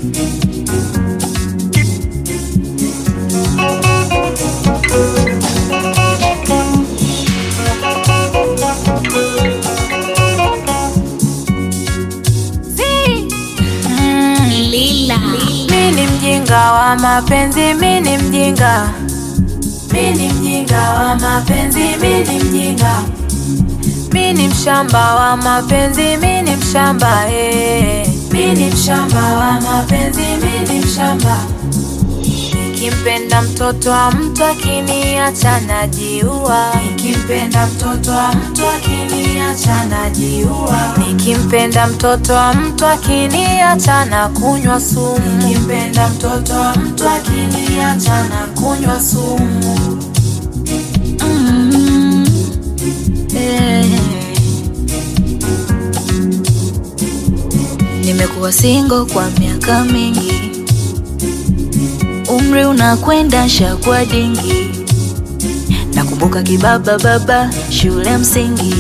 Lila. Mi ni mjinga wa mapenzi, mi ni mjinga, mi ni mjinga wa mapenzi, mi ni mjinga, mi ni mshamba wa mapenzi, mi ni mshamba eh. Mi ni mshamba wa mapenzi, mi ni mshamba. Nikimpenda mtoto wa mtu akiniacha najiua, nikimpenda mtoto wa mtu akiniacha najiua, nikimpenda mtoto wa mtu akiniacha na kunywa sumu, nikimpenda mtoto wa mtu akiniacha na kunywa sumu. Mm. Eh. Nimekuwa single kwa miaka mingi, umri unakwenda shakwa dingi. Nakumbuka kibaba baba shule msingi,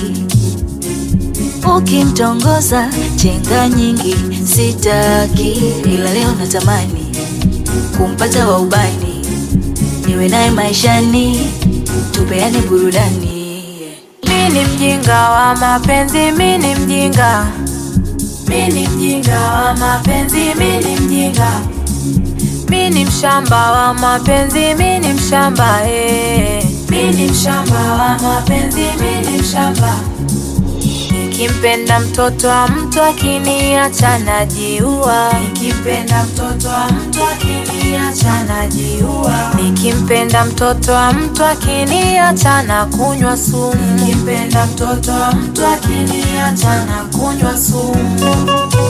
ukimtongoza chenga nyingi. Sitaki ila leo natamani kumpata wa ubani, niwe naye maishani, tupeane burudani. Mi ni mjinga wa mapenzi, mi ni mjinga, mi ni mjinga wa mapenzi, mi ni mjinga, mi ni mshamba wa mapenzi, mi ni mshamba eh. Mi ni mshamba wa mapenzi, mi ni mshamba. Nikimpenda mtoto wa mtu akiniacha najiua, nikimpenda mtoto wa mtu akiniacha najiua, nikimpenda mtoto wa mtu akiniacha na kunywa sumu, nikimpenda mtoto wa mtu akiniacha na kunywa sumu.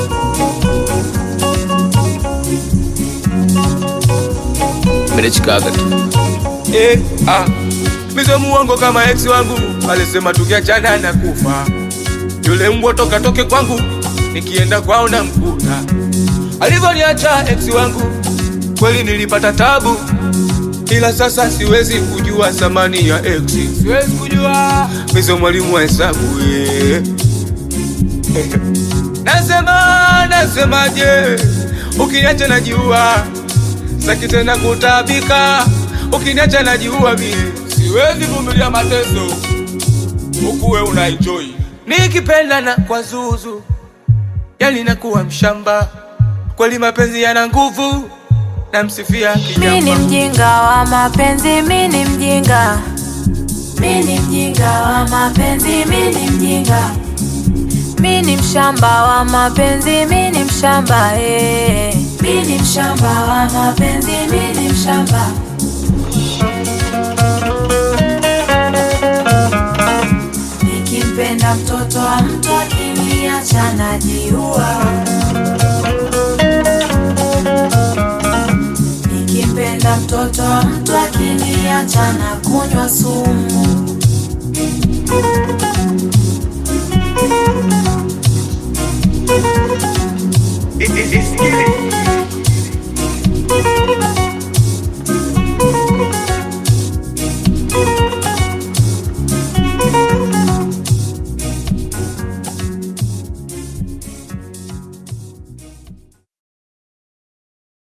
Nimechikaga tu. Eh, ah. Mizo muongo kama ex wangu alisema tukiachana na kufa. Yule mbwa toka toke kwangu nikienda kwao na mkuta. Alivyoniacha ex wangu kweli nilipata tabu, ila sasa siwezi kujua thamani ya ex. Siwezi kujua mizo mwalimu wa hesabu eh. Nasema nasemaje, ukiniacha najiua, saki tena kutabika, ukiniacha najiua mie, siwezi vumilia mateso huku we unaenjoy, nikipenda na kwa zuzu, yani nakuwa mshamba kweli, mapenzi yana nguvu, namsifia Mi ni kijamba. mjinga wa mapenzi, mi ni mjinga, mi ni mjinga wa mapenzi, mi ni mjinga, mi ni mshamba wa mapenzi, mi ni mshamba eh. Mi ni mshamba wa mapenzi, mi ni mshamba. Nikimpenda mtoto wa mtu akiniacha najiua. Nikimpenda mtoto wa mtu akiniacha na kunywa sumu.